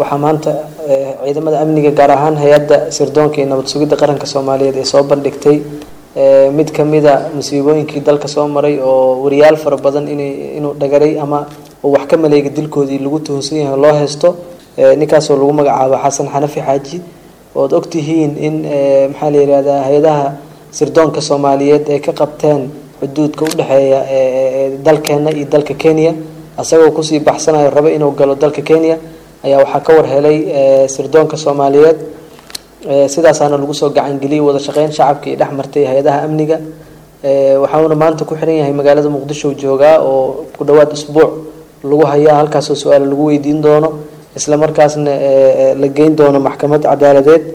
waxaa maanta ciidamada amniga gaar ahaan hay-adda sirdoonka iyo nabad sugidda qaranka soomaaliyeed ee soo bandhigtay mid kamida musiibooyinkii dalka soo maray oo wariyaal fara badan in inuu dhagaray ama uu wax ka maleega dilkoodii lagu tuhunsan yahay loo haysto ninkaasoo lagu magacaabo xasan xanafi xaaji ood ogtihiin in maxaa la yihahdaa hay-adaha sirdoonka soomaaliyeed ay ka qabteen xuduudka udhexeeya dalkeena iyo dalka kenya isagoo kusii baxsanayo rabo inuu galo dalka kenya ayaa waxaa ka war helay sirdoonka soomaaliyeed sidaasaana lagu soo gacangeliyay wada shaqeyn shacabka iyo dhex martay hay-adaha amniga waxauna maanta ku xiran yahay magaalada muqdisho joogaa oo ku dhawaad isbuuc lagu hayaa halkaasoo su-aal lagu weydiin doono isla markaasna la geyn doono maxkamad cadaaladeed